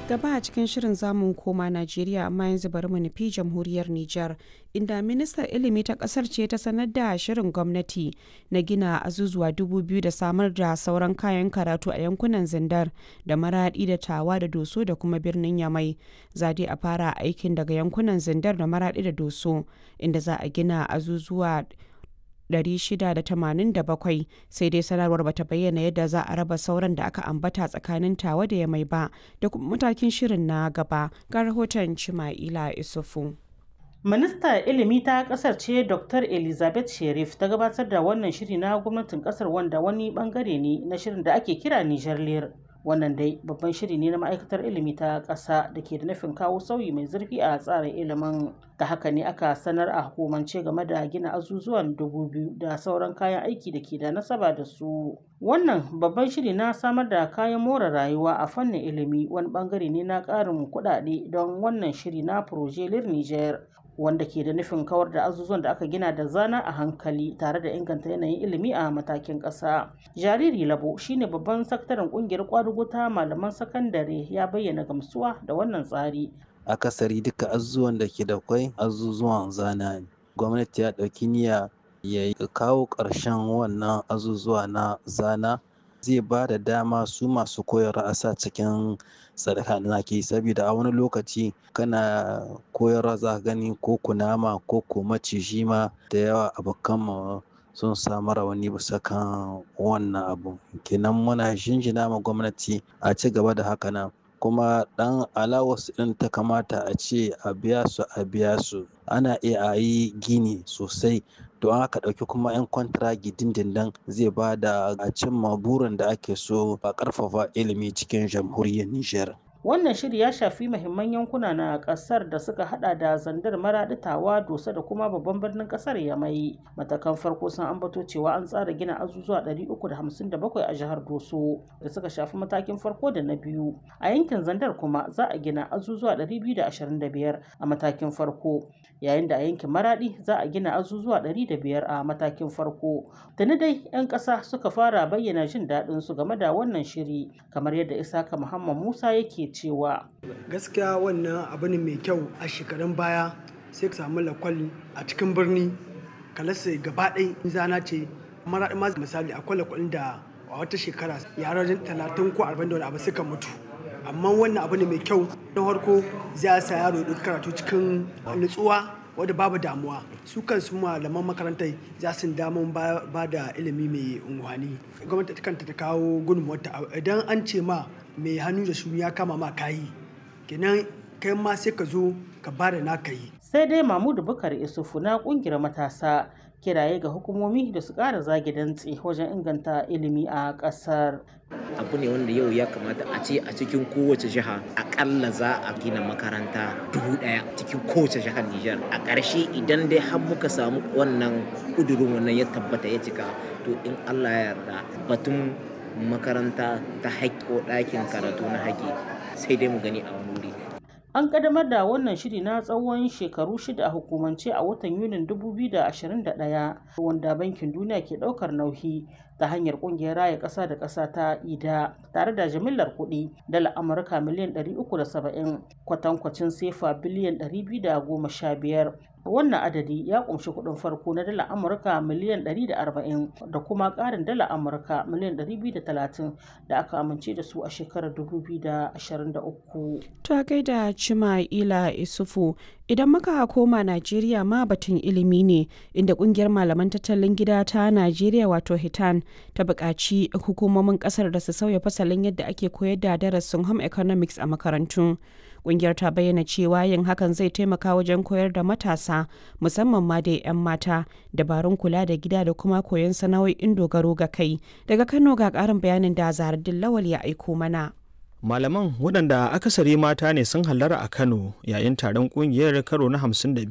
Gaba a cikin shirin zamu koma Najeriya amma yanzu bari mu nufi jamhuriyar Nijar inda ministar ilimi ta kasar ce ta sanar da shirin gwamnati na gina azuzuwa dubu biyu da samar da sauran kayan karatu a yankunan Zindar da Maradi da Tawa da Doso da kuma birnin Yamai. Za dai a fara aikin daga yankunan Zindar da Maradi da Doso inda za a gina azuzuwa 687 sai dai sanarwar bata bayyana yadda za a raba sauran da aka ambata tsakanin tawa da ya mai ba da kuma matakin shirin na gaba ga rahoton Chima'ila Isufu. Minista ilimi ta kasar ce Dr. Elizabeth Sherif ta gabatar da wannan shiri na gwamnatin kasar wanda wani bangare ne na shirin da ake kira Niger Lear. Wannan dai babban shiri ne na ma'aikatar ilimi ta ƙasa da ke da nufin kawo sauyi mai zurfi a tsarin ilimin. Da haka ne aka sanar a hukumance game da gina azuzuwan dubu biyu da sauran kayan aiki da ke da nasaba da su. Wannan babban shiri na samar da kayan more rayuwa a fannin ilimi wani bangare ne na ƙarin kuɗaɗe don wannan shiri na Proje Lir Niger. wanda ke da nufin kawar da azuzuwan da aka gina da zana a hankali tare da inganta yanayin ilimi a matakin ƙasa. Jariri Labo shine babban sakataren kungiyar kwadugo ta malaman sakandare ya bayyana gamsuwa da wannan tsari. Akasari duka azuzuwan da ke da kwai azuzuwan zana ne. Gwamnati ya ɗauki niyya ya kawo ƙarshen wannan azuzuwa na zana zai ba da dama su masu koyarwa a sa cikin sadaka da ke saboda a wani lokaci kana koyarwa za ka gani ko kunama ko ko maciji ma da yawa abokan mu sun samu rawani bisa kan wannan abu kenan muna jinjina ma gwamnati a ci gaba da haka nan kuma dan alawas din ta kamata a ce a biya su a biya su ana iya a yi gini sosai to an aka ɗauki kuma 'yan kwantiragi dindindin zai ba da a cimma burin da ake so a ƙarfafa ilimi cikin jamhuriyar Nijar. Wannan shiri ya shafi mahimman yankuna na kasar da suka hada da zandar maraɗitawa dosa da kuma babban birnin kasar yamai. Matakan farko sun ambato cewa an tsara gina azuzuwa 357 a jihar Doso da suka shafi matakin farko da na biyu. A yankin zandar kuma za a gina azuzuwa 225 a matakin farko yayin da a yankin maradi za a gina azuzuwa 105 a matakin farko. Tuni dai 'yan ƙasa suka fara bayyana jin daɗin su game da wannan shiri kamar yadda Isaka Muhammad Musa yake cewa gaskiya wannan abu ne mai kyau a shekarun baya sai ka samu lakwal a cikin birni kalasa gaba ɗai zana ce mara ma misali akwai lakwalin da a wata shekara yara talatin ko arba'in da wani abu suka mutu amma wannan abu ne mai kyau na farko zai sa yaro ya karatu cikin nutsuwa wadda babu damuwa su kansu malaman makarantar za su damun ba da ilimi mai unguwani gwamnati kanta ta kawo gudunmuwarta idan an ce ma mai hannu da shuni ya kama ma kayi kenan kai ma sai ka zo ka ba da naka yi sai dai mamudu bukar isufu na kungiyar matasa kiraye ga hukumomi da su ƙara zage dantse wajen inganta ilimi a ƙasar abu ne wanda yau ya kamata a ce a cikin kowace jiha akalla za a gina makaranta dubu daya cikin kowace jihar Nijar a ƙarshe idan dai har muka samu wannan ƙudurin wannan ya tabbata ya cika to in Allah ya yarda batun makaranta ta haƙƙi ko ɗakin karatu na haƙƙi sai dai mu gani a wani wuri An ƙaddamar da wannan shiri na tsawon shekaru shida a hukumance a watan Yunin 2021 wanda Bankin Duniya ke ɗaukar nauyi ta hanyar ƙungiyar raya ƙasa da ƙasa ta IDA tare da jimillar kuɗi dala Amurka miliyan 370 kwatankwacin sefa biliyan 215 wannan adadi ya kumshi kuɗin farko na dala amurka miliyan 140 da kuma ƙarin dala amurka miliyan 230 da aka amince da su a shekarar 2023 ta gaida cima ila isufu idan muka koma najeriya ma batun ilimi ne inda kungiyar malaman tattalin gida ta najeriya wato hitan ta buƙaci hukumomin ƙasar da su sauya fasalin yadda ake koyar da darasin home economics a makarantu kungiyar ta bayyana cewa yin hakan zai taimaka wajen koyar da matasa musamman ma da 'yan mata dabarun kula da gida da kuma koyon sana'o'in dogaro ga kai daga kano ga karin bayanin da zahardin lawal ya aiko mana malaman waɗanda akasari mata ne sun hallara a kano yayin taron ƙungiyar karo na 52